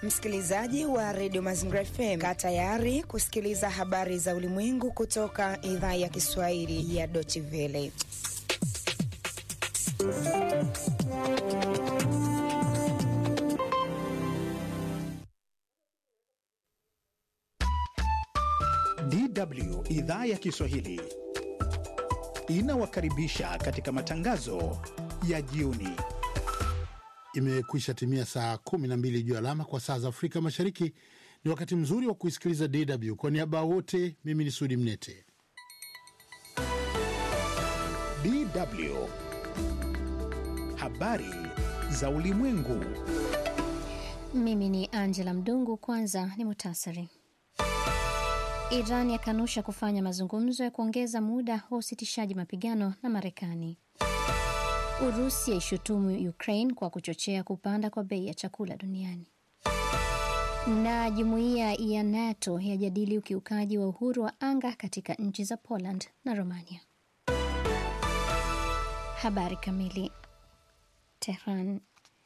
Msikilizaji wa redio Mazingira FM, kaa tayari kusikiliza habari za ulimwengu kutoka idhaa ya Kiswahili ya Deutsche Welle. DW idhaa ya Kiswahili inawakaribisha katika matangazo ya jioni. Imekwisha timia saa 12 juu alama kwa saa za Afrika Mashariki. Ni wakati mzuri wa kuisikiliza DW. Kwa niaba wote, mimi ni Sudi Mnete. DW habari za ulimwengu. Mimi ni Angela Mdungu. Kwanza ni muhtasari. Iran yakanusha kufanya mazungumzo ya kuongeza muda wa usitishaji mapigano na Marekani. Urusi yaishutumu Ukraine kwa kuchochea kupanda kwa bei ya chakula duniani. Na jumuiya ya NATO yajadili ukiukaji wa uhuru wa anga katika nchi za Poland na Romania. Habari kamili. Tehran.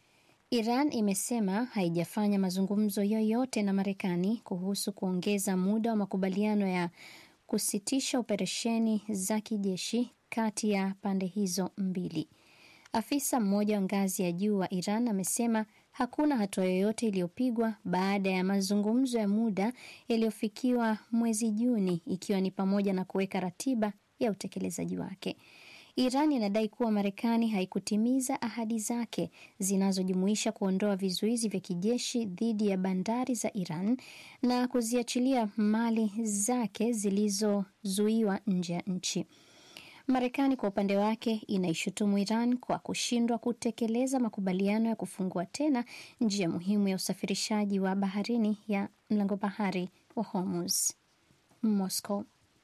Iran imesema haijafanya mazungumzo yoyote na Marekani kuhusu kuongeza muda wa makubaliano ya kusitisha operesheni za kijeshi kati ya pande hizo mbili. Afisa mmoja wa ngazi ya juu wa Iran amesema hakuna hatua yoyote iliyopigwa baada ya mazungumzo ya muda yaliyofikiwa mwezi Juni, ikiwa ni pamoja na kuweka ratiba ya utekelezaji wake. Iran inadai kuwa Marekani haikutimiza ahadi zake zinazojumuisha kuondoa vizuizi vya kijeshi dhidi ya bandari za Iran na kuziachilia mali zake zilizozuiwa nje ya nchi. Marekani kwa upande wake inaishutumu Iran kwa kushindwa kutekeleza makubaliano ya kufungua tena njia muhimu ya usafirishaji wa baharini ya mlango bahari wa Hormuz. Moscow.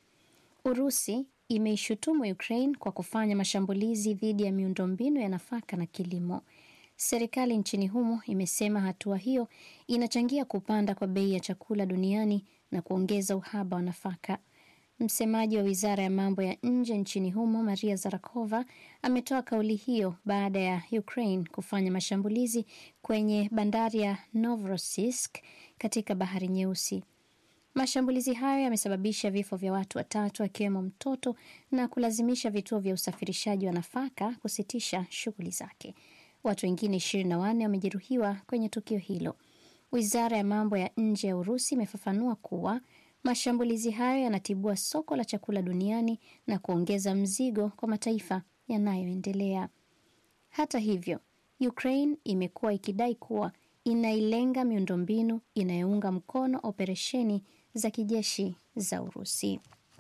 Urusi imeishutumu Ukraine kwa kufanya mashambulizi dhidi ya miundombinu ya nafaka na kilimo. Serikali nchini humo imesema hatua hiyo inachangia kupanda kwa bei ya chakula duniani na kuongeza uhaba wa nafaka. Msemaji wa wizara ya mambo ya nje nchini humo Maria Zarakova ametoa kauli hiyo baada ya Ukraine kufanya mashambulizi kwenye bandari ya Novorossiysk katika bahari Nyeusi. Mashambulizi hayo yamesababisha vifo vya watu watatu akiwemo mtoto na kulazimisha vituo vya usafirishaji wa nafaka kusitisha shughuli zake. Watu wengine ishirini na wanne wamejeruhiwa kwenye tukio hilo. Wizara ya mambo ya nje ya Urusi imefafanua kuwa mashambulizi hayo yanatibua soko la chakula duniani na kuongeza mzigo kwa mataifa yanayoendelea. Hata hivyo, Ukraine imekuwa ikidai kuwa inailenga miundombinu inayounga mkono operesheni za kijeshi za Urusi.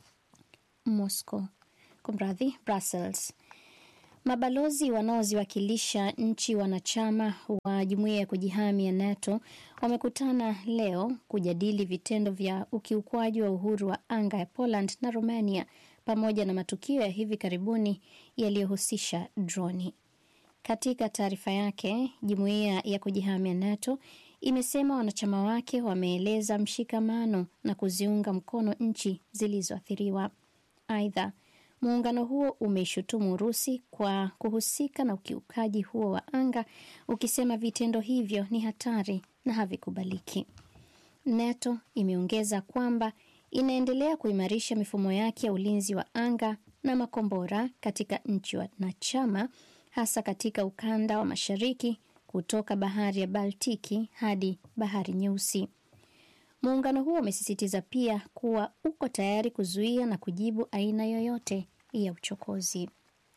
Moscow, kumradhi, Brussels. Mabalozi wanaoziwakilisha nchi wanachama wa jumuiya ya kujihami ya NATO wamekutana leo kujadili vitendo vya ukiukwaji wa uhuru wa anga ya Poland na Romania pamoja na matukio ya hivi karibuni yaliyohusisha droni. Katika taarifa yake, jumuiya ya kujihami ya NATO imesema wanachama wake wameeleza mshikamano na kuziunga mkono nchi zilizoathiriwa. Aidha, muungano huo umeishutumu Urusi kwa kuhusika na ukiukaji huo wa anga, ukisema vitendo hivyo ni hatari na havikubaliki. NATO imeongeza kwamba inaendelea kuimarisha mifumo yake ya ulinzi wa anga na makombora katika nchi wanachama hasa katika ukanda wa mashariki kutoka bahari ya Baltiki hadi bahari Nyeusi. Muungano huo umesisitiza pia kuwa uko tayari kuzuia na kujibu aina yoyote ya uchokozi.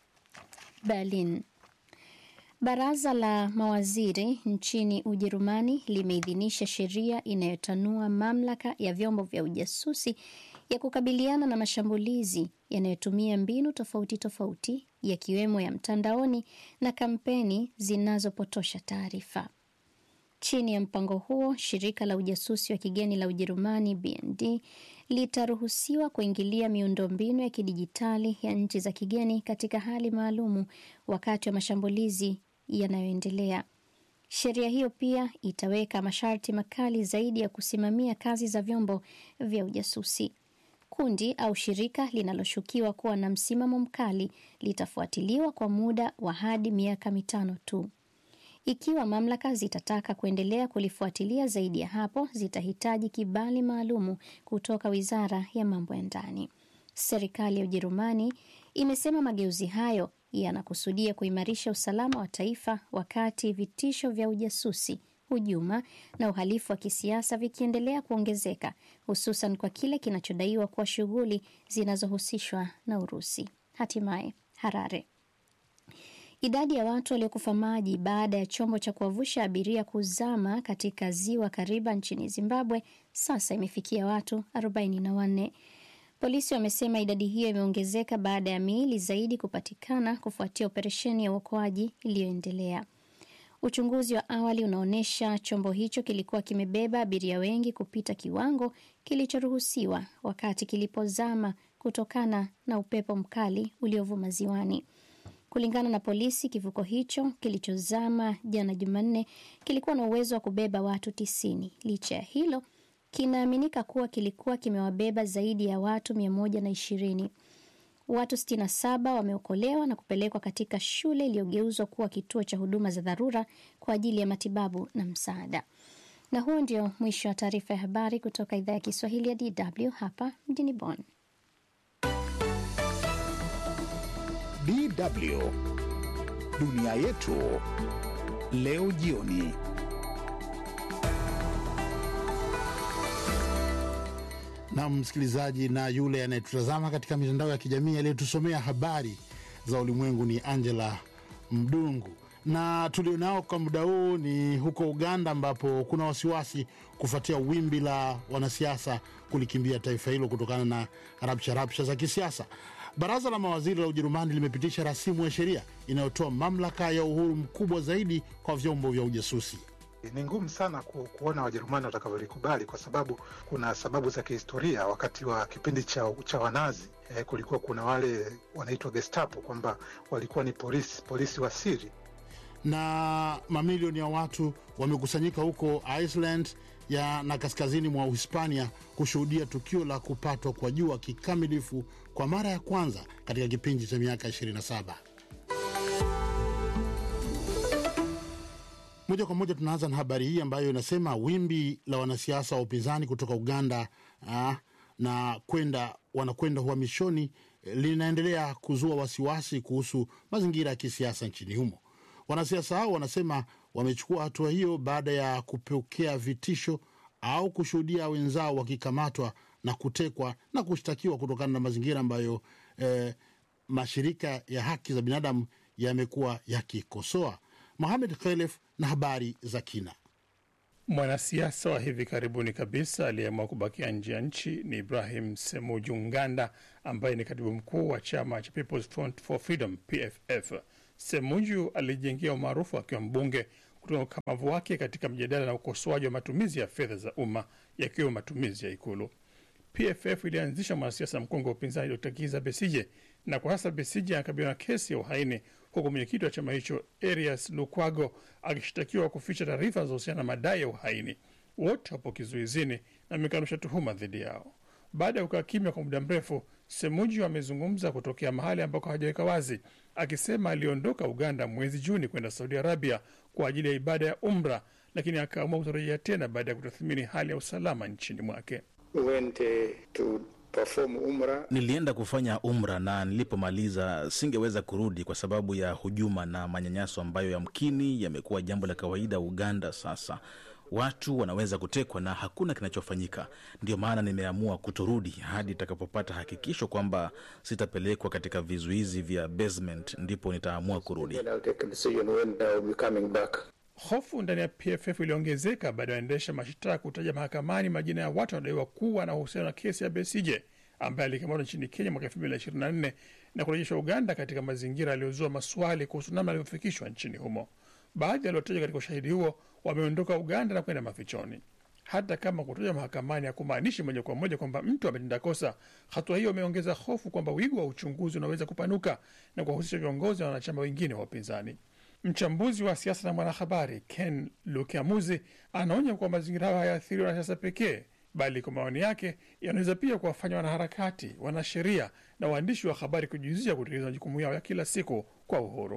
Berlin. Baraza la mawaziri nchini Ujerumani limeidhinisha sheria inayotanua mamlaka ya vyombo vya ujasusi ya kukabiliana na mashambulizi yanayotumia mbinu tofauti tofauti yakiwemo ya mtandaoni na kampeni zinazopotosha taarifa. Chini ya mpango huo, shirika la ujasusi wa kigeni la Ujerumani BND litaruhusiwa kuingilia miundombinu ya kidijitali ya nchi za kigeni katika hali maalumu wakati wa mashambulizi yanayoendelea. Sheria hiyo pia itaweka masharti makali zaidi ya kusimamia kazi za vyombo vya ujasusi. Kundi au shirika linaloshukiwa kuwa na msimamo mkali litafuatiliwa kwa muda wa hadi miaka mitano tu. Ikiwa mamlaka zitataka kuendelea kulifuatilia zaidi ya hapo, zitahitaji kibali maalumu kutoka wizara ya mambo ya ndani. Serikali ya Ujerumani imesema mageuzi hayo yanakusudia kuimarisha usalama wa taifa wakati vitisho vya ujasusi, hujuma na uhalifu wa kisiasa vikiendelea kuongezeka, hususan kwa kile kinachodaiwa kuwa shughuli zinazohusishwa na Urusi. Hatimaye Harare. Idadi ya watu waliokufa maji baada ya chombo cha kuwavusha abiria kuzama katika ziwa Kariba nchini Zimbabwe sasa imefikia watu 44. Polisi wamesema idadi hiyo imeongezeka baada ya miili zaidi kupatikana kufuatia operesheni ya uokoaji iliyoendelea. Uchunguzi wa awali unaonyesha chombo hicho kilikuwa kimebeba abiria wengi kupita kiwango kilichoruhusiwa wakati kilipozama kutokana na upepo mkali uliovuma ziwani. Kulingana na polisi, kivuko hicho kilichozama jana Jumanne kilikuwa na uwezo wa kubeba watu tisini. Licha ya hilo, kinaaminika kuwa kilikuwa kimewabeba zaidi ya watu mia moja na ishirini. Watu 67 wameokolewa na kupelekwa katika shule iliyogeuzwa kuwa kituo cha huduma za dharura kwa ajili ya matibabu na msaada. Na huo ndio mwisho wa taarifa ya habari kutoka idhaa ya Kiswahili ya DW hapa mjini Bonn. DW dunia yetu leo jioni. na msikilizaji na yule anayetutazama katika mitandao ya kijamii aliyetusomea habari za ulimwengu ni Angela Mdungu, na tulionao kwa muda huu ni huko Uganda, ambapo kuna wasiwasi kufuatia wimbi la wanasiasa kulikimbia taifa hilo kutokana na rapsha rapsha za kisiasa. Baraza la mawaziri la Ujerumani limepitisha rasimu ya sheria inayotoa mamlaka ya uhuru mkubwa zaidi kwa vyombo vya ujasusi. Ni ngumu sana ku, kuona Wajerumani watakavyolikubali kwa sababu kuna sababu za kihistoria. Wakati wa kipindi cha, cha Wanazi eh, kulikuwa kuna wale wanaitwa Gestapo kwamba walikuwa ni polisi polisi wa siri. na mamilioni ya watu wamekusanyika huko Iceland ya na kaskazini mwa Uhispania kushuhudia tukio la kupatwa kwa jua kikamilifu kwa mara ya kwanza katika kipindi cha miaka 27. Moja kwa moja tunaanza na habari hii ambayo inasema wimbi la wanasiasa wa upinzani kutoka Uganda ah, na kwenda wanakwenda uhamishoni eh, linaendelea kuzua wasiwasi kuhusu mazingira ya kisiasa nchini humo. Wanasiasa hao wanasema wamechukua hatua hiyo baada ya kupokea vitisho au kushuhudia wenzao wakikamatwa na kutekwa na kushtakiwa kutokana na mazingira ambayo eh, mashirika ya haki za binadamu yamekuwa yakikosoa. Mohamed Khelef na habari za kina. Mwanasiasa wa hivi karibuni kabisa aliyeamua kubakia nje ya nchi ni Ibrahim Semuju Nganda, ambaye ni katibu mkuu wa chama cha People's Front for Freedom PFF. Semuju alijengia umaarufu akiwa mbunge kutoka ukamavu wake katika mjadala na ukosoaji wa matumizi ya fedha za umma yakiwemo matumizi ya Ikulu. PFF ilianzisha mwanasiasa mkongwe wa upinzani Dr Kiza Besije, na kwa sasa Besije anakabiliwa na kesi ya uhaini, huku mwenyekiti wa chama hicho Erias Lukwago akishtakiwa kuficha taarifa zinazohusiana na madai ya uhaini. Wote wapo kizuizini na amekanusha tuhuma dhidi yao. Baada ya kukaa kimya kwa muda mrefu, Semuju amezungumza kutokea mahali ambako hajaweka wazi, akisema aliondoka Uganda mwezi Juni kwenda Saudi Arabia kwa ajili ya ibada ya Umra, lakini akaamua kutorejea tena baada ya kutathmini hali ya usalama nchini mwake. went uh, to perform umrah Nilienda kufanya umra na nilipomaliza singeweza kurudi kwa sababu ya hujuma na manyanyaso ambayo yamkini yamekuwa jambo la kawaida Uganda sasa. Watu wanaweza kutekwa na hakuna kinachofanyika. Ndio maana nimeamua kutorudi hadi itakapopata hakikisho kwamba sitapelekwa katika vizuizi vya basement, ndipo nitaamua kurudi. then I'll take a decision when I'll be coming back. Hofu ndani ya PFF iliongezeka baada ya waendesha mashtaka kutaja mahakamani majina ya watu wanaodaiwa kuwa na uhusiano na kesi ya Besije ambaye alikamatwa nchini Kenya mwaka 2024 na kurejeshwa Uganda katika mazingira yaliyozua maswali kuhusu namna alivyofikishwa nchini humo. Baadhi waliotajwa katika ushahidi huo wameondoka Uganda na kwenda mafichoni. Hata kama kutajwa mahakamani hakumaanishi moja kwa moja kwamba mtu ametenda kosa, hatua hiyo imeongeza hofu kwamba wigo wa uchunguzi unaweza kupanuka na kuwahusisha viongozi na wanachama wengine wa upinzani. Mchambuzi wa siasa na mwanahabari Ken Lukiamuzi anaonya kuwa mazingira hayo hayaathiri wanasiasa pekee, bali kwa maoni yake yanaweza pia kuwafanya wanaharakati, wanasheria na waandishi wa habari kujihusisha kutekeleza majukumu yao ya kila siku kwa uhuru.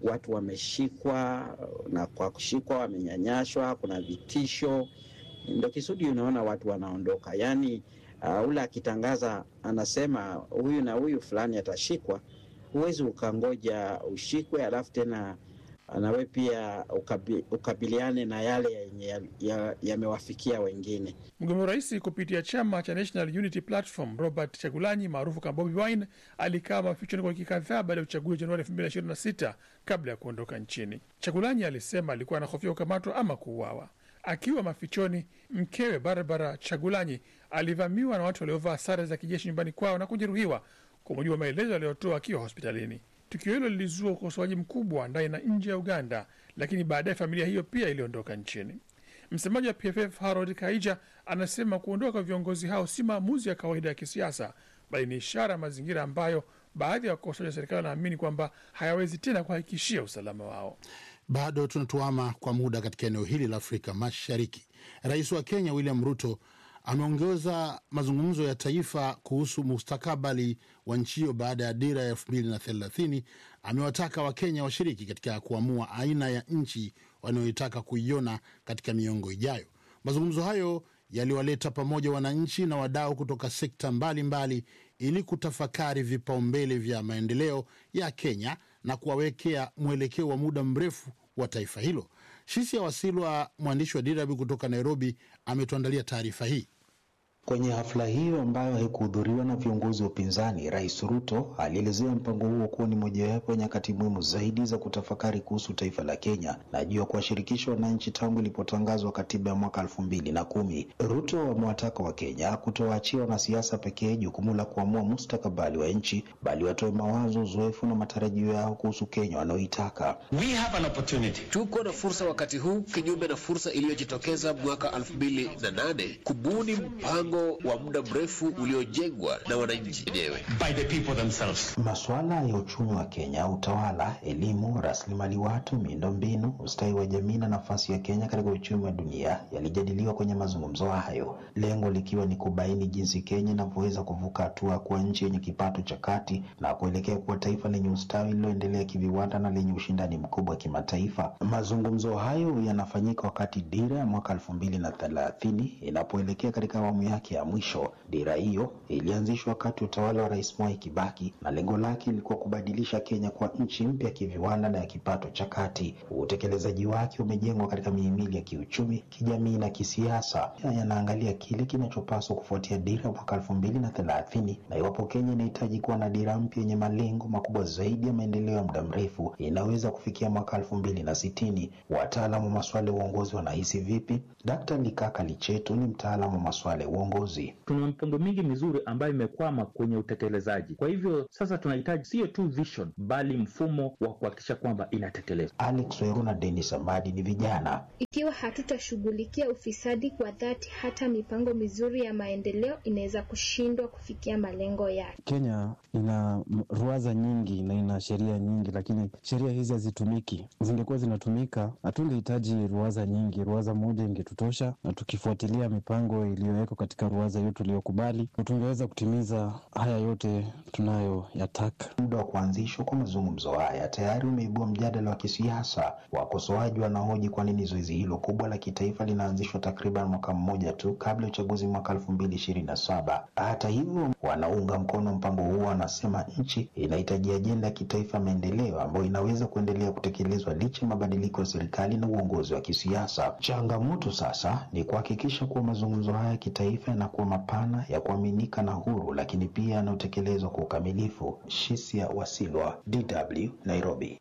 watu wameshikwa, na kwa kushikwa wamenyanyashwa, kuna vitisho, ndo kisudi unaona watu wanaondoka. Yaani uh, ule akitangaza anasema huyu na huyu fulani atashikwa, huwezi ukangoja ushikwe alafu tena nawe pia ukabi, ukabiliane na yale yenye yamewafikia ya, ya wengine. Mgombea urais kupitia chama cha National Unity Platform Robert Chagulanyi maarufu kama Bobi Wine alikaa mafichoni kwa wiki kadhaa baada ya uchaguzi Januari 2026 kabla ya kuondoka nchini. Chagulanyi alisema alikuwa anahofia kukamatwa ama kuuawa. Akiwa mafichoni, mkewe Barbara Chagulanyi alivamiwa na watu waliovaa sare za kijeshi nyumbani kwao na kujeruhiwa, kwa mujibu wa maelezo aliyotoa akiwa hospitalini. Tukio hilo lilizua ukosoaji mkubwa ndani na nje ya Uganda, lakini baadaye familia hiyo pia iliondoka nchini. Msemaji wa PFF Harold Kaija anasema kuondoka kwa viongozi hao si maamuzi ya kawaida ya kisiasa, bali ni ishara ya mazingira ambayo baadhi ya wakosoaji wa serikali wanaamini kwamba hayawezi tena kuhakikishia usalama wao. Bado tunatuama kwa muda katika eneo hili la Afrika Mashariki. Rais wa Kenya William Ruto ameongeza mazungumzo ya taifa kuhusu mustakabali wa nchi hiyo baada ya dira ya elfu mbili na thelathini. Amewataka Wakenya washiriki katika kuamua aina ya nchi wanayoitaka kuiona katika miongo ijayo. Mazungumzo hayo yaliwaleta pamoja wananchi na wadau kutoka sekta mbalimbali mbali, ili kutafakari vipaumbele vya maendeleo ya Kenya na kuwawekea mwelekeo wa muda mrefu wa taifa hilo. Shisia Wasilwa, mwandishi wa DW kutoka Nairobi, ametuandalia taarifa hii. Kwenye hafla hiyo ambayo haikuhudhuriwa na viongozi wa upinzani, Rais Ruto alielezea mpango huo kuwa ni mojawapo ya nyakati muhimu zaidi za kutafakari kuhusu taifa la Kenya na juu ya kuwashirikisha wananchi tangu ilipotangazwa katiba ya mwaka elfu mbili na kumi. Ruto amewataka Wakenya kutowaachia wanasiasa pekee jukumu la kuamua mustakabali wa nchi, bali watoe mawazo, uzoefu na matarajio yao kuhusu Kenya wanaoitaka. We have an opportunity. Tuko na fursa wakati huu, kinyume na fursa iliyojitokeza mwaka elfu mbili na nane kubuni mpango wa muda mrefu uliojengwa na wananchi wenyewe by the people themselves. Masuala ya uchumi wa Kenya, utawala, elimu, rasilimali watu, miundombinu, ustawi wa jamii na nafasi ya Kenya katika uchumi wa dunia yalijadiliwa kwenye mazungumzo hayo, lengo likiwa ni kubaini jinsi Kenya inavyoweza kuvuka hatua kuwa nchi yenye kipato cha kati na kuelekea kuwa taifa lenye ustawi lililoendelea kiviwanda na lenye ushindani mkubwa kimataifa. Mazungumzo hayo yanafanyika wakati dira ya mwaka elfu mbili na thelathini inapoelekea katika awamu yake ya mwisho. Dira hiyo ilianzishwa wakati utawala wa Rais Mwai Kibaki na lengo lake ilikuwa kubadilisha Kenya kuwa nchi mpya ya kiviwanda na ya kipato cha kati. Utekelezaji wake umejengwa katika mihimili ya kiuchumi, kijamii na kisiasa. Yanaangalia kile kinachopaswa kufuatia dira ya mwaka elfu mbili na thelathini na iwapo Kenya inahitaji kuwa na dira mpya yenye malengo makubwa zaidi ya maendeleo ya muda mrefu inaweza kufikia mwaka elfu mbili na sitini. Wataalamu wa masuala ya uongozi wanahisi vipi? Dkt. Likaka Lichetu ni mtaalamu wa masuala ya uongozi. Tuna mipango mingi mizuri ambayo imekwama kwenye utekelezaji. Kwa hivyo sasa tunahitaji sio tu vision, bali mfumo wa kuhakikisha kwamba inatekelezwa. Alex Weru na Denis Amadi ni vijana. Ikiwa hatutashughulikia ufisadi kwa dhati, hata mipango mizuri ya maendeleo inaweza kushindwa kufikia malengo yake. Kenya ina ruwaza nyingi na ina sheria nyingi, lakini sheria hizi hazitumiki. Zingekuwa zinatumika, hatungehitaji ruwaza nyingi. Ruwaza moja ingetutosha, na tukifuatilia mipango iliyowekwa katika ruwaza hiyo tuliyokubali, tungeweza kutimiza haya yote tunayoyataka. Muda wa kuanzishwa kwa mazungumzo haya tayari umeibua mjadala wa kisiasa. Wakosoaji wanahoji kwa nini zoezi hilo kubwa la kitaifa linaanzishwa takriban mwaka mmoja tu kabla ya uchaguzi mwaka elfu mbili ishirini na saba. Hata hivyo, wanaunga mkono mpango huo wanasema nchi inahitaji ajenda ya kitaifa maendeleo ambayo inaweza kuendelea kutekelezwa licha ya mabadiliko ya serikali na uongozi wa kisiasa. Changamoto sasa ni kuhakikisha kuwa mazungumzo haya ya kitaifa yanakuwa mapana, ya kuaminika na huru, lakini pia yanayotekelezwa kwa ukamilifu. Shisia Wasilwa, DW, Nairobi.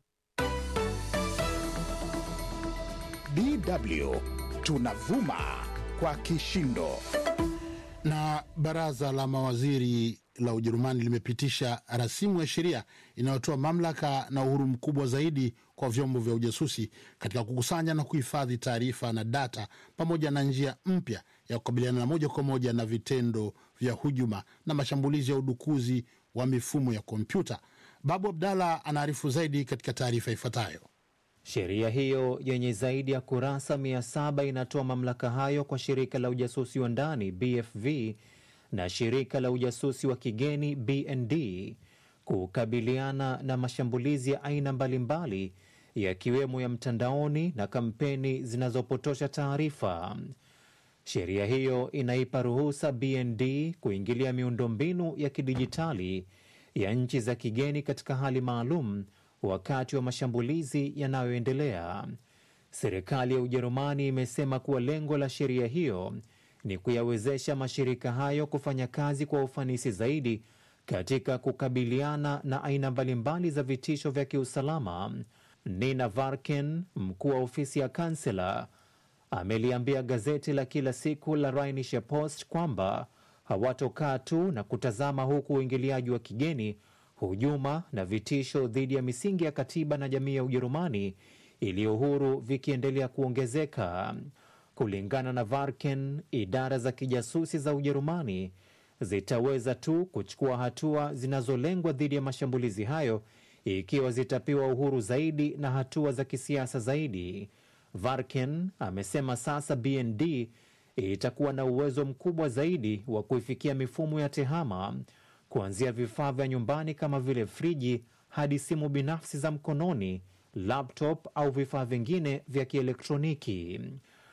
DW tunavuma kwa kishindo. Na baraza la mawaziri la Ujerumani limepitisha rasimu ya sheria inayotoa mamlaka na uhuru mkubwa zaidi kwa vyombo vya ujasusi katika kukusanya na kuhifadhi taarifa na data, pamoja na njia mpya ya kukabiliana na moja kwa moja na vitendo vya hujuma na mashambulizi ya udukuzi wa mifumo ya kompyuta. Babu Abdalla anaarifu zaidi katika taarifa ifuatayo. Sheria hiyo yenye zaidi ya kurasa mia saba inatoa mamlaka hayo kwa shirika la ujasusi wa ndani BFV na shirika la ujasusi wa kigeni BND kukabiliana na mashambulizi ya aina mbalimbali yakiwemo ya mtandaoni na kampeni zinazopotosha taarifa. Sheria hiyo inaipa ruhusa BND kuingilia miundombinu ya kidijitali ya nchi za kigeni katika hali maalum wakati wa mashambulizi yanayoendelea. Serikali ya Ujerumani imesema kuwa lengo la sheria hiyo ni kuyawezesha mashirika hayo kufanya kazi kwa ufanisi zaidi katika kukabiliana na aina mbalimbali za vitisho vya kiusalama. Nina Varken, mkuu wa ofisi ya kansela, ameliambia gazeti la kila siku la Rheinische Post kwamba hawatokaa tu na kutazama huku uingiliaji wa kigeni, hujuma na vitisho dhidi ya misingi ya katiba na jamii ya Ujerumani iliyo huru vikiendelea kuongezeka. Kulingana na Varken, idara za kijasusi za Ujerumani zitaweza tu kuchukua hatua zinazolengwa dhidi ya mashambulizi hayo ikiwa zitapewa uhuru zaidi na hatua za kisiasa zaidi. Varken amesema sasa BND itakuwa na uwezo mkubwa zaidi wa kuifikia mifumo ya tehama kuanzia vifaa vya nyumbani kama vile friji hadi simu binafsi za mkononi, laptop au vifaa vingine vya kielektroniki.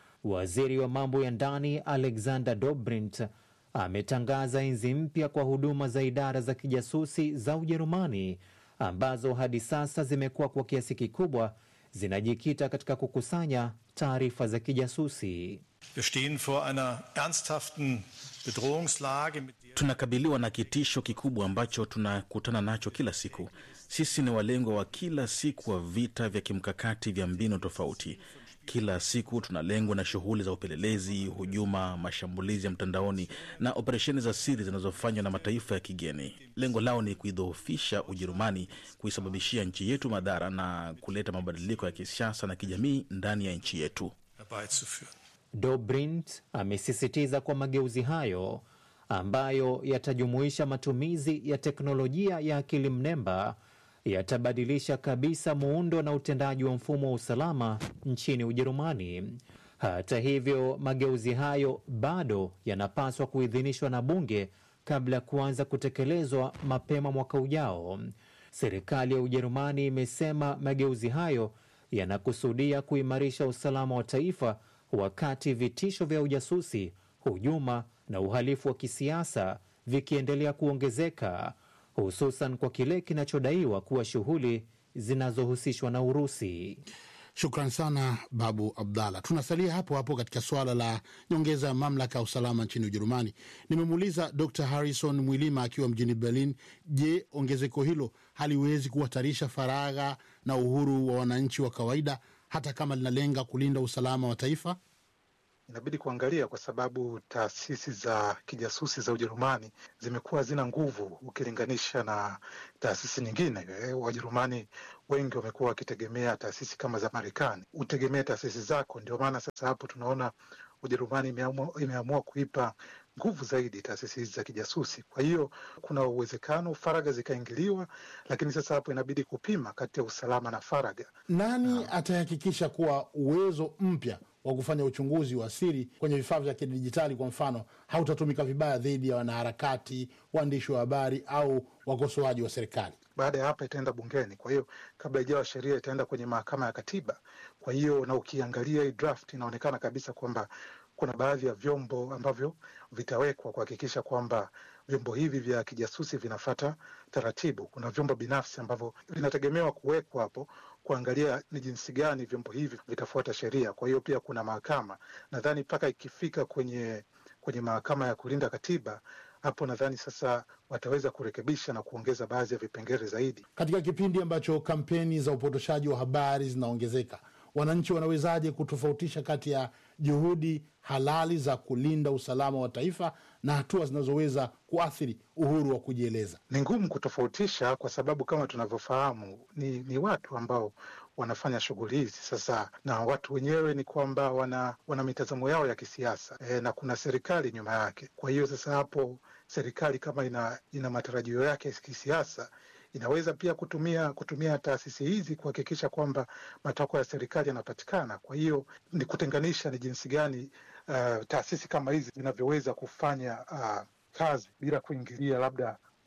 Waziri wa mambo ya ndani Alexander Dobrindt ametangaza enzi mpya kwa huduma za idara za kijasusi za Ujerumani ambazo hadi sasa zimekuwa kwa kiasi kikubwa zinajikita katika kukusanya taarifa za kijasusi. Wir stehen vor einer ernsthaften Bedrohungslage mit der Tunakabiliwa na kitisho kikubwa ambacho tunakutana nacho kila siku. Sisi ni walengwa wa kila siku wa vita vya kimkakati vya mbinu tofauti. Kila siku tunalengwa na shughuli za upelelezi, hujuma, mashambulizi ya mtandaoni na operesheni za siri zinazofanywa na mataifa ya kigeni. Lengo lao ni kuidhoofisha Ujerumani, kuisababishia nchi yetu madhara na kuleta mabadiliko ya kisiasa na kijamii ndani ya nchi yetu. herbeizuführen. Dobrindt amesisitiza kwa mageuzi hayo ambayo yatajumuisha matumizi ya teknolojia ya akili mnemba yatabadilisha kabisa muundo na utendaji wa mfumo wa usalama nchini Ujerumani. Hata hivyo, mageuzi hayo bado yanapaswa kuidhinishwa na bunge kabla ya kuanza kutekelezwa mapema mwaka ujao. Serikali ya Ujerumani imesema mageuzi hayo yanakusudia kuimarisha usalama wa taifa wakati vitisho vya ujasusi, hujuma na uhalifu wa kisiasa vikiendelea kuongezeka, hususan kwa kile kinachodaiwa kuwa shughuli zinazohusishwa na Urusi. Shukran sana Babu Abdallah. Tunasalia hapo hapo katika suala la nyongeza ya mamlaka ya usalama nchini Ujerumani. Nimemuuliza Dr Harrison Mwilima akiwa mjini Berlin, je, ongezeko hilo haliwezi kuhatarisha faragha na uhuru wa wananchi wa kawaida hata kama linalenga kulinda usalama wa taifa? Inabidi kuangalia kwa sababu taasisi za kijasusi za Ujerumani zimekuwa hazina nguvu ukilinganisha na taasisi nyingine. Eh, Wajerumani wengi wamekuwa wakitegemea taasisi kama za Marekani, utegemee taasisi zako. Ndio maana sasa hapo tunaona Ujerumani imeamua, imeamua kuipa nguvu zaidi taasisi hizi za kijasusi. Kwa hiyo kuna uwezekano faragha zikaingiliwa, lakini sasa hapo inabidi kupima kati ya usalama na faragha. Nani atahakikisha kuwa uwezo mpya wa kufanya uchunguzi wa siri kwenye vifaa vya kidijitali kwa mfano hautatumika vibaya dhidi ya wanaharakati, waandishi wa habari au wakosoaji wa serikali? Baada ya hapa itaenda bungeni, kwa hiyo kabla ijawa sheria itaenda kwenye mahakama ya katiba. Kwa hiyo na ukiangalia hii draft inaonekana kabisa kwamba kuna baadhi ya vyombo ambavyo vitawekwa kuhakikisha kwamba vyombo hivi vya kijasusi vinafata taratibu. Kuna vyombo binafsi ambavyo vinategemewa kuwekwa hapo kuangalia ni jinsi gani vyombo hivi vitafuata sheria. Kwa hiyo pia kuna mahakama, nadhani mpaka ikifika kwenye kwenye mahakama ya kulinda katiba, hapo nadhani sasa wataweza kurekebisha na kuongeza baadhi ya vipengele zaidi. Katika kipindi ambacho kampeni za upotoshaji wa habari zinaongezeka, wananchi wanawezaje kutofautisha kati ya juhudi halali za kulinda usalama wa taifa na hatua zinazoweza kuathiri uhuru wa kujieleza? Ni ngumu kutofautisha kwa sababu kama tunavyofahamu ni, ni watu ambao wanafanya shughuli hizi sasa, na watu wenyewe ni kwamba wana, wana mitazamo yao ya kisiasa e, na kuna serikali nyuma yake. Kwa hiyo sasa hapo serikali kama ina, ina matarajio yake ya kisiasa inaweza pia kutumia kutumia taasisi hizi kuhakikisha kwamba matakwa ya serikali yanapatikana. Kwa hiyo ni kutenganisha ni jinsi gani uh, taasisi kama hizi zinavyoweza kufanya uh, kazi bila kuingilia labda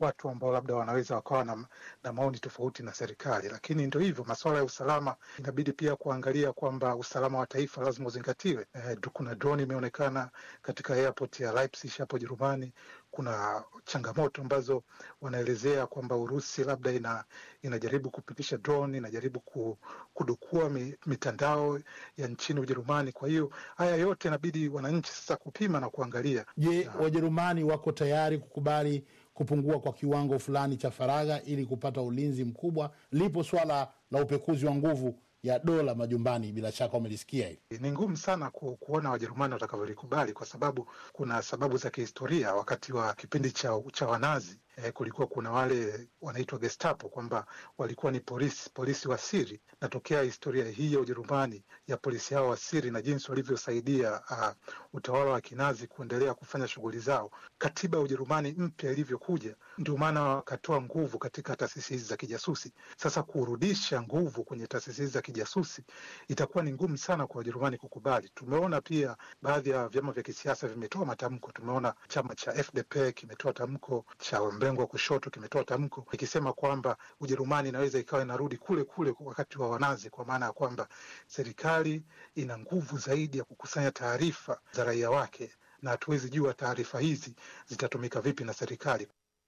watu ambao labda wanaweza wakawa na, na maoni tofauti na serikali, lakini ndio hivyo, masuala ya usalama inabidi pia kuangalia kwamba usalama wa taifa lazima uzingatiwe. Eh, kuna drone imeonekana katika airport ya Leipzig hapo Jerumani. Kuna changamoto ambazo wanaelezea kwamba Urusi labda ina, inajaribu kupitisha drone, inajaribu ku, kudukua mi, mitandao ya nchini Ujerumani. Kwa hiyo haya yote inabidi wananchi sasa kupima na kuangalia. Je, Wajerumani wako tayari kukubali kupungua kwa kiwango fulani cha faragha ili kupata ulinzi mkubwa? Lipo swala la upekuzi wa nguvu ya dola majumbani, bila shaka umelisikia hili. Ni ngumu sana ku, kuona Wajerumani watakavyolikubali kwa sababu kuna sababu za kihistoria. Wakati wa kipindi cha, cha Wanazi eh, kulikuwa kuna wale wanaitwa Gestapo kwamba walikuwa ni polisi polisi wa siri, na tokea historia hii ya Ujerumani ya polisi hao wa siri na jinsi walivyosaidia uh, utawala wa Kinazi kuendelea kufanya shughuli zao, katiba ya Ujerumani mpya ilivyokuja, ndio maana wakatoa nguvu katika taasisi hizi za kijasusi. Sasa kurudisha nguvu kwenye taasisi hizi za kijasusi itakuwa ni ngumu sana kwa Wajerumani kukubali. Tumeona pia baadhi ya vyama vya kisiasa vimetoa matamko. Tumeona chama cha FDP kimetoa tamko, cha mrengo wa kushoto kimetoa tamko ikisema kwamba Ujerumani inaweza ikawa inarudi kule kule wakati wa Wanazi, kwa maana ya kwamba serikali ina nguvu zaidi ya kukusanya taarifa za raia wake, na hatuwezi jua taarifa hizi zitatumika vipi na serikali.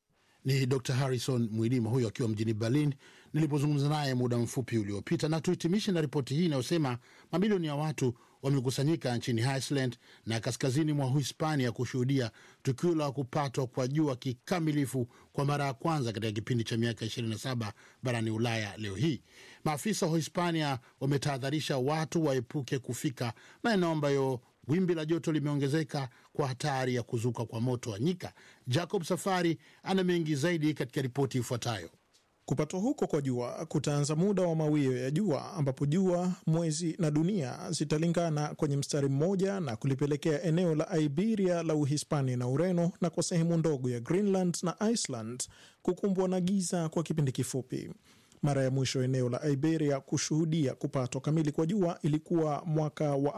Ni Dr Harrison Mwilima huyo akiwa mjini Berlin nilipozungumza naye muda mfupi uliopita. Na tuhitimishe na ripoti hii inayosema mamilioni ya watu wamekusanyika nchini Iceland na kaskazini mwa Uhispania kushuhudia tukio la kupatwa kwa jua kikamilifu kwa mara ya kwanza katika kipindi cha miaka 27 barani Ulaya. Leo hii maafisa wa Uhispania wametahadharisha watu waepuke kufika maeneo ambayo wimbi la joto limeongezeka kwa hatari ya kuzuka kwa moto wa nyika. Jacob Safari ana mengi zaidi katika ripoti ifuatayo. Kupatwa huko kwa jua kutaanza muda wa mawio ya jua ambapo jua, mwezi na dunia zitalingana kwenye mstari mmoja na kulipelekea eneo la Iberia la Uhispania na Ureno na kwa sehemu ndogo ya Greenland na Iceland kukumbwa na giza kwa kipindi kifupi. Mara ya mwisho eneo la Iberia kushuhudia kupatwa kamili kwa jua ilikuwa mwaka wa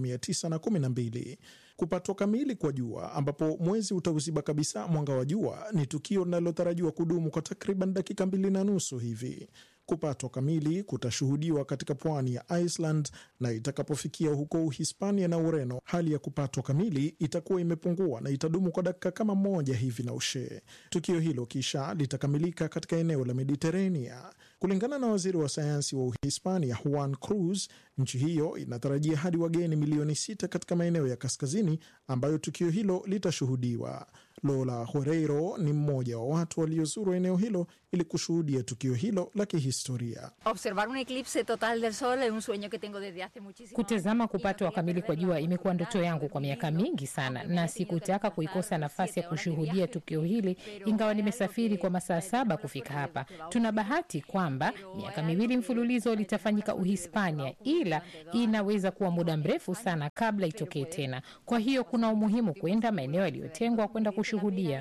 1912. Kupatwa kamili kwa jua ambapo mwezi utauziba kabisa mwanga wa jua ni tukio linalotarajiwa kudumu kwa takriban dakika mbili na nusu hivi. Kupatwa kamili kutashuhudiwa katika pwani ya Iceland na itakapofikia huko Uhispania na Ureno, hali ya kupatwa kamili itakuwa imepungua na itadumu kwa dakika kama moja hivi na ushee. Tukio hilo kisha litakamilika katika eneo la Mediterania. Kulingana na waziri wa sayansi wa Uhispania Juan Cruz, nchi hiyo inatarajia hadi wageni milioni sita katika maeneo ya kaskazini ambayo tukio hilo litashuhudiwa. Lola Horeiro ni mmoja wa watu waliozuru eneo hilo ili kushuhudia tukio hilo la kihistoria. Kutazama kupatwa kamili kwa jua imekuwa ndoto yangu kwa miaka mingi sana, na sikutaka kuikosa nafasi ya kushuhudia tukio hili, ingawa nimesafiri kwa masaa saba kufika hapa. Tuna bahati kwamba miaka miwili mfululizo litafanyika Uhispania, ila inaweza kuwa muda mrefu sana kabla itokee tena. Kwa hiyo kuna umuhimu kwenda maeneo yaliyotengwa kwenda kushuhudia.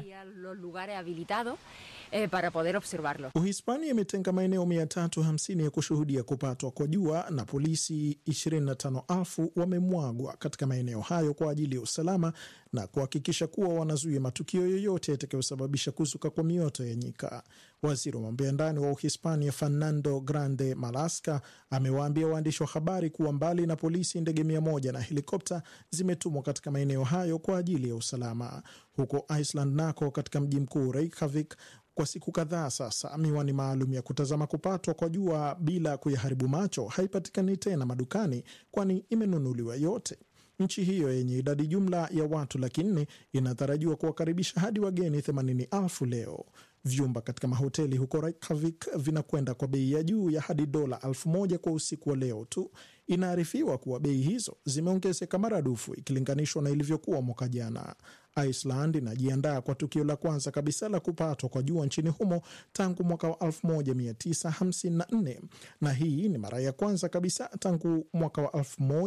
Eh, para poder observarlo. Uhispania imetenga maeneo 350 ya kushuhudia kupatwa kwa jua na polisi 25,000 wamemwagwa katika maeneo hayo kwa ajili ya usalama na kuhakikisha kuwa wanazuia matukio yoyote yatakayosababisha kuzuka kwa mioto ya nyika. Waziri wa mambo ya ndani wa Uhispania Fernando Grande Marlaska amewaambia waandishi wa habari kuwa mbali na polisi, ndege mia moja na helikopta zimetumwa katika maeneo hayo kwa ajili ya usalama. Huko Iceland nako katika mji mkuu Reykjavik kwa siku kadhaa sasa, miwani maalum ya kutazama kupatwa kwa jua bila kuyaharibu macho haipatikani tena madukani, kwani imenunuliwa yote. Nchi hiyo yenye idadi jumla ya watu laki nne inatarajiwa kuwakaribisha hadi wageni themanini elfu leo. Vyumba katika mahoteli huko Reykjavik vinakwenda kwa bei ya juu ya hadi dola elfu moja kwa usiku wa leo tu. Inaarifiwa kuwa bei hizo zimeongezeka maradufu ikilinganishwa na ilivyokuwa mwaka jana. Iceland inajiandaa kwa tukio la kwanza kabisa la kupatwa kwa jua nchini humo tangu mwaka wa 1954 na hii ni mara ya kwanza kabisa tangu mwaka wa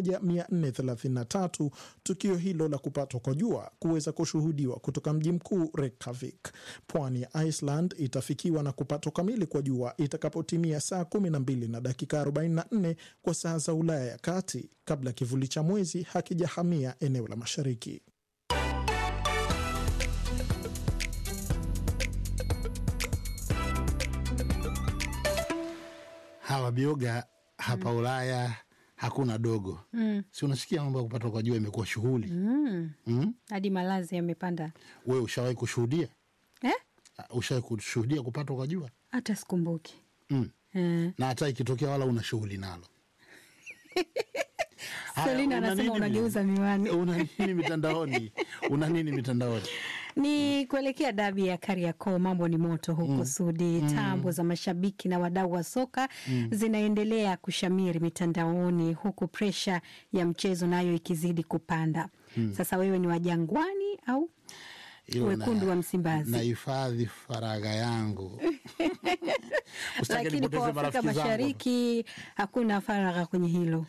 1433 tukio hilo la kupatwa kwa jua kuweza kushuhudiwa kutoka mji mkuu Reykjavik. Pwani ya Iceland itafikiwa na kupatwa kamili kwa jua itakapotimia saa 12 na dakika 44 kwa saa za Ulaya ya kati, kabla kivuli cha mwezi hakijahamia eneo la mashariki. hawa bioga hapa Ulaya hakuna dogo Mm. si unasikia mambo ya kupata kwa jua imekuwa shughuli Mm. mm? Hadi malazi yamepanda we ushawahi kushuhudia eh? Uh, ushawahi kushuhudia kupatwa kwa jua Hata sikumbuki mm. eh. na hata ikitokea wala una shughuli nalo Haya, Selina una anasema nini unageuza miwani. una nini mitandaoni una nini mitandaoni Ni kuelekea dabi ya Kariakoo, mambo ni moto huko Mm. Sudi. Mm. Tambo za mashabiki na wadau wa soka Mm. zinaendelea kushamiri mitandaoni, huku presha ya mchezo nayo ikizidi kupanda. Mm. Sasa wewe ni wa Jangwani au Hilo wekundu na- wa Msimbazi? nahifadhi faragha yangu Usitake Lakini kwa nipoteze Afrika marafiki zangu. Mashariki hakuna faragha kwenye hilo.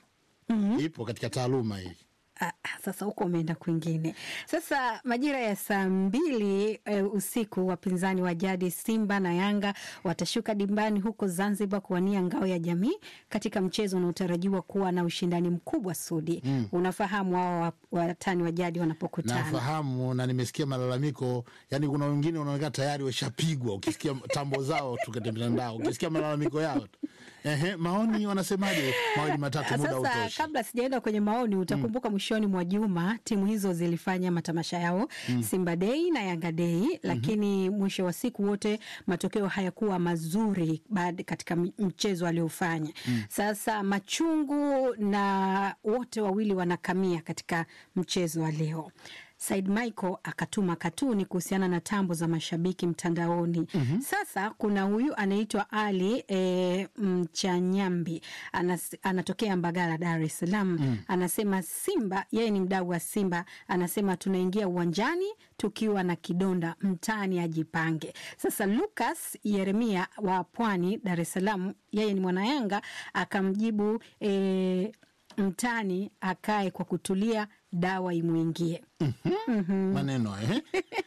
ipo katika taaluma hii Ah, ah, sasa huko umeenda kwingine. Sasa majira ya saa mbili e, usiku wapinzani wa jadi Simba na Yanga watashuka dimbani huko Zanzibar kuwania ngao ya jamii katika mchezo unaotarajiwa kuwa na ushindani mkubwa. Sudi, Mm. unafahamu hao wa- watani wa jadi wanapokutana nafahamu na nimesikia malalamiko yani kuna wengine unaonekana tayari washapigwa ukisikia tambo zao tu katika mitandao ukisikia malalamiko yao tu Ehe, maoni wanasemaje mawili matatu muda Sasa utoshi kabla sijaenda kwenye maoni, utakumbuka mwishoni mwa juma timu hizo zilifanya matamasha yao Mm. Simba Dei na Yanga Dei, lakini mwisho wa siku wote matokeo hayakuwa mazuri baada katika m- mchezo aliofanya. Mm. Sasa machungu na wote wawili wanakamia katika mchezo wa leo. Said Michael akatuma katuni kuhusiana na tambo za mashabiki mtandaoni. Mhm. Sasa kuna huyu anaitwa Ali e, Mchanyambi Anas, anatokea Mbagala, Dar es Salaam. Mm. Anasema Simba, yeye ni mdau wa Simba, anasema tunaingia uwanjani tukiwa na kidonda, mtaani ajipange. Sasa Lucas Yeremia wa Pwani, Dar es Salaam, yeye ni mwanayanga, akamjibu e, mtani akae kwa kutulia, dawa imwingie. Mhm. maneno eh?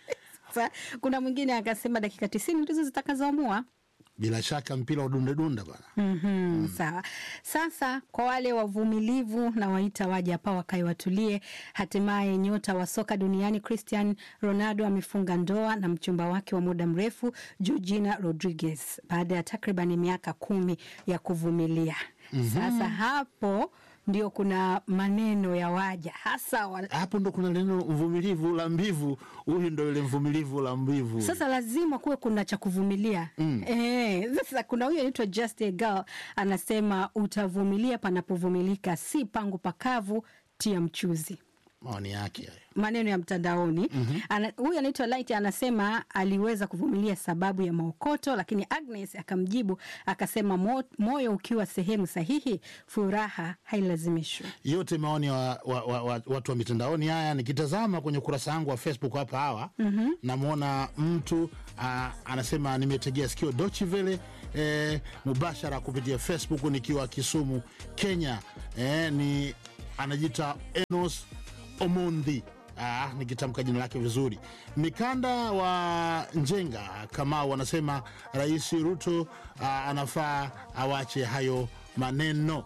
Sasa kuna mwingine akasema dakika tisini ndizo zitakazoamua. bila shaka mpira udundedunda bana Mhm, Sawa. Sasa kwa wale wavumilivu na waita waje hapa wakae watulie. Hatimaye nyota wa soka duniani Cristian Ronaldo amefunga ndoa na mchumba wake wa muda mrefu Georgina Rodriguez baada ya takriban miaka kumi ya kuvumilia. Mhm. Sasa hapo ndio kuna maneno ya waja hasa wa... hapo ndo kuna neno mvumilivu la mbivu huyu ndo yule mvumilivu la mbivu Sasa lazima kuwe kuna cha kuvumilia Mm. eh. Sasa kuna huyu anaitwa Just a Girl anasema utavumilia panapovumilika, si pangu pakavu, tia mchuzi. maoni yake hayo. Maneno ya mtandaoni. Mhm. Ana- Huyu anaitwa Light anasema aliweza kuvumilia sababu ya maokoto, lakini Agnes akamjibu akasema, "Mo- moyo ukiwa sehemu sahihi, furaha hailazimishwi. yote maoni ya wa, wa, wa, wa, watu wa mitandaoni haya nikitazama kwenye ukurasa wangu wa facebook hapa hawa Mhm. namwona mtu a, anasema nimetegea sikio Deutsche Welle e, mubashara kupitia facebook nikiwa kisumu kenya e, ni anajiita enos omondi Ah, nikitamka jina lake vizuri mikanda wa njenga kamau wanasema rais ruto ah, anafaa awache hayo maneno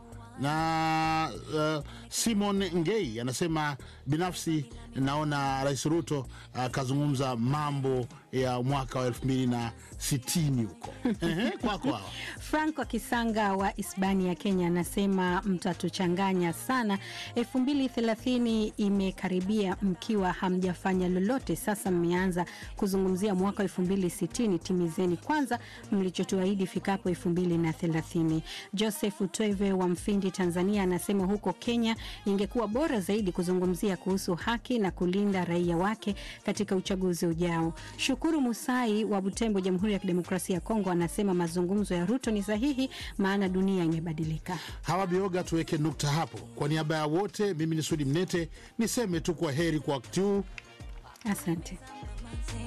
na uh, simon ngei anasema binafsi naona rais ruto akazungumza mambo ya mwaka wa elfu mbili na sitini huko Ehe, kwako hawa Franco Kisanga wa Hispania, Kenya anasema mtatuchanganya sana. elfu mbili thelathini imekaribia mkiwa hamjafanya lolote, sasa mmeanza kuzungumzia mwaka elfu mbili sitini. Timizeni kwanza mlichotuahidi ifikapo elfu mbili na thelathini. Joseph Tweve wa Mfindi, Tanzania anasema huko Kenya ingekuwa bora zaidi kuzungumzia kuhusu haki na kulinda raia wake katika uchaguzi ujao. Shukuru Musai wa Butembo, Jamhuri ya Kidemokrasia ya Kongo anasema mazungumzo ya Ruto ni sahihi, maana dunia imebadilika. hawa bioga tuweke nukta hapo kwa niaba ya wote mimi ni sudi mnete niseme tu kwa heri kwa wakati huu Asante.